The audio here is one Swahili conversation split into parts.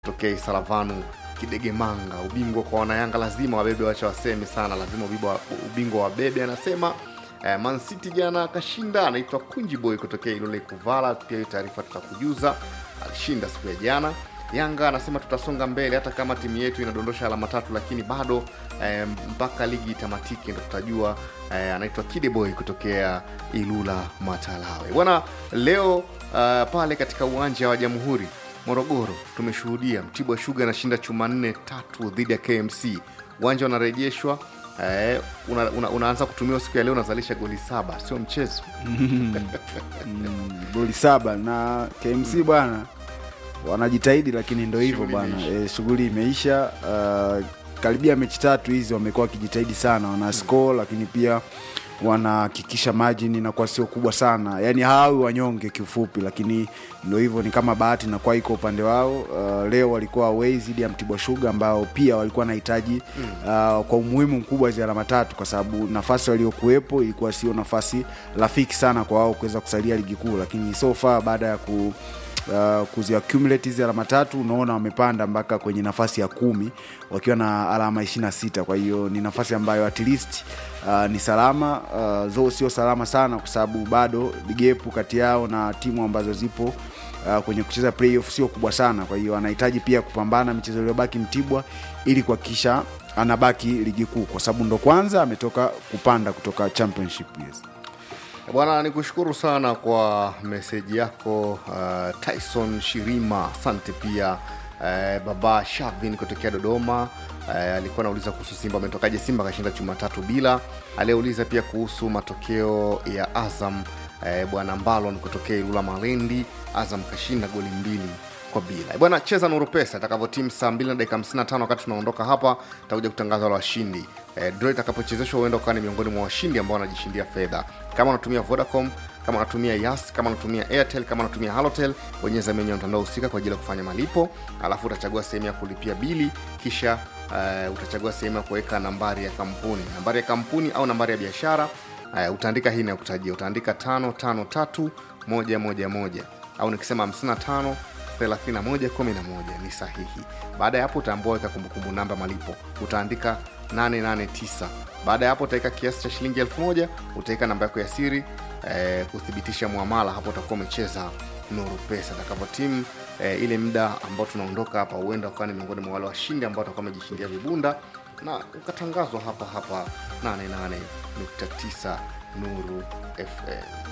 tokea Isaravanu Kidegemanga. Ubingwa kwa wanayanga lazima wabebe, wacha waseme sana, lazima ubingwa, ubingwa wabebe. Anasema eh, Man City jana akashinda. Anaitwa Kunji Boy kutokea Ilole Kuvala, pia hiyo taarifa tutakujuza. Alishinda siku ya jana. Yanga anasema tutasonga mbele hata kama timu yetu inadondosha alama tatu, lakini bado eh, mpaka ligi itamatike ndo tutajua. Eh, anaitwa Kideboy kutokea Ilula Matalawe bwana. Leo uh, pale katika uwanja wa Jamhuri Morogoro tumeshuhudia Mtibwa Sugar anashinda chuma nne tatu dhidi ya KMC. Uwanja unarejeshwa eh, una, una, unaanza kutumiwa siku ya leo, unazalisha goli saba, sio mchezo. goli saba na KMC bwana wanajitahidi, lakini ndo hivyo Shughuli bwana imeisha. e, shughuli imeisha. Uh, karibia mechi tatu hizi wamekuwa wakijitahidi sana, wana score lakini pia wanahakikisha margin inakuwa sio kubwa sana, yani hawawi wanyonge kiufupi, lakini ndo hivyo, ni kama bahati inakuwa iko upande wao. Uh, leo walikuwa away dhidi ya Mtibwa Sugar ambao pia walikuwa wanahitaji uh, kwa umuhimu mkubwa hizi alama tatu, kwa sababu nafasi waliokuwepo ilikuwa sio nafasi rafiki sana kwa wao kuweza kusalia ligi kuu, lakini so far baada ya ku uh, kuzi accumulate hizi alama tatu unaona wamepanda mpaka kwenye nafasi ya kumi wakiwa na alama 26 kwa hiyo ni nafasi ambayo at least uh, ni salama uh, zo sio salama sana kwa sababu bado gepu kati yao na timu ambazo zipo uh, kwenye kucheza playoff sio kubwa sana kwa hiyo anahitaji pia kupambana michezo iliyobaki mtibwa ili kuhakikisha anabaki ligi kuu kwa sababu ndo kwanza ametoka kupanda kutoka championship yes. Bwana, ni kushukuru sana kwa meseji yako uh, Tyson Shirima, asante pia uh, baba Shavin kutokea Dodoma. Uh, alikuwa anauliza kuhusu Simba ametokaje, Simba akashinda chuma tatu bila. Aliyeuliza pia kuhusu matokeo ya Azam uh, bwana Mbalon kutokea Ilula Malendi, Azam kashinda goli mbili kwa bila. Bwana, cheza Nuru Pesa itakavyotimu saa 2 na dakika 55 wakati tunaondoka hapa, takuja kutangaza wale washindi. E, draw itakapochezeshwa huenda ukawa ni miongoni mwa washindi ambao wanajishindia fedha. Kama unatumia Vodacom, kama unatumia Yas, kama unatumia Airtel, kama unatumia Halotel, bonyeza menyu ya mtandao husika kwa ajili ya kufanya malipo, alafu utachagua sehemu ya kulipia bili, kisha uh, utachagua sehemu ya kuweka nambari ya kampuni, nambari ya kampuni au nambari ya biashara. Uh, utaandika hii inayokutajia, utaandika tano tano tatu moja moja moja au nikisema 55 3111 ni sahihi. Baada ya hapo utaambua weka kumbukumbu namba malipo, utaandika 889. Baada ya hapo utaweka kiasi cha shilingi elfu moja utaweka namba yako ya siri eh, kuthibitisha muamala. Hapo utakuwa umecheza Nuru Pesa takavyo timu eh, ile muda ambao tunaondoka hapa, huenda ukawa ni miongoni mwa wale washindi ambao watakuwa wamejishindia vibunda na ukatangazwa hapa hapa 88.9 Nuru FM.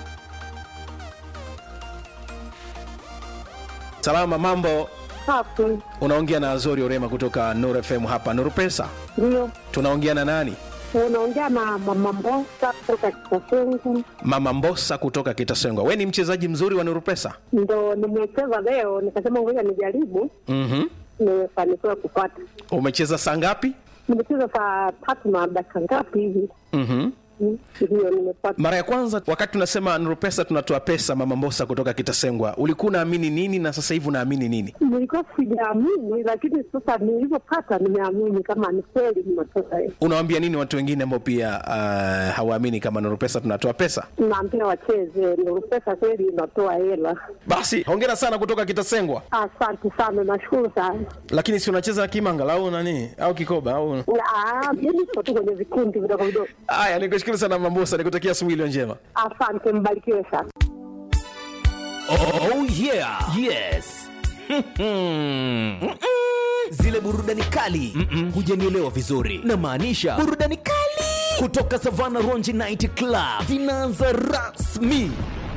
Salama, mambo. Safi, Unaongea na Azori Orema kutoka Nuru FM hapa Nuru Pesa. ndio Tunaongea na nani? unaongea na mama Mbosa kutoka Kitasungu. Mama Mbosa kutoka Kitasengwa. We ni mchezaji mzuri wa Nuru Pesa. Ndo nimecheza leo, nikasema ngoja nijaribu, Mhm. nimefanikiwa kupata. Umecheza saa ngapi? Nimecheza saa tatu na dakika ngapi hivi, Mhm. Mm, ndio nimepata. Mara ya kwanza wakati tunasema Nuru Pesa tunatoa pesa, Mama Mbosa kutoka Kitasengwa, ulikuwa unaamini nini na sasa hivi unaamini nini? Nilikuwa sijaamini, lakini sasa nilivyopata nimeamini kama ni kweli nimetoka. Unawaambia nini watu wengine ambao pia uh, hawaamini kama Nuru Pesa tunatoa pesa? Naambia wacheze, ndio pesa kweli inatoa hela. Basi hongera sana kutoka Kitasengwa. Asante sana, nashukuru sana. Lakini si unacheza kimanga au nani au kikoba au Ah, Mimi niko tu kwenye vikundi vidogo vidogo. Haya, nikushukuru sana Mama Mbosa, nikutakia asubuhi iliyo njema. Asante, mbarikiwe sana. Oh yeah. Yes. Zile burudani kali hujanielewa vizuri, na maanisha burudani kali kutoka Savana Ronji Night Club zinaanza rasmi.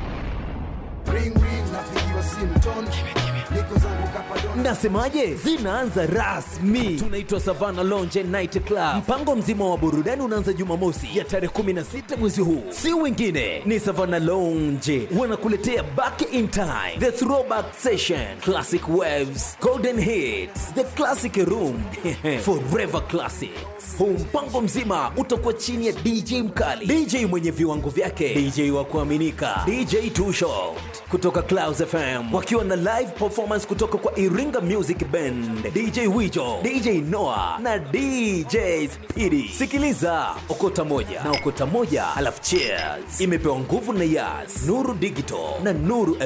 Nasemaje? Zinaanza rasmi. Tunaitwa Savana Lounge Night Club. Mpango mzima wa burudani unaanza Jumamosi ya tarehe 16 mwezi huu, si wengine ni Savana Lounge wanakuletea Back in Time, The Throwback Session, Classic Waves, Golden Hits, The Classic Room, Forever Classics. Huu mpango mzima utakuwa chini ya DJ mkali, DJ mwenye viwango vyake, DJ wa kuaminika, DJ Two Shot kutoka Clouds FM wakiwa na live performance kutoka kwa Iringa Music Band, DJ Wijo, DJ Noah na DJ Speedy. Sikiliza okota moja na okota moja, alafu cheers. Imepewa nguvu na Yas, Nuru Digital na Nuru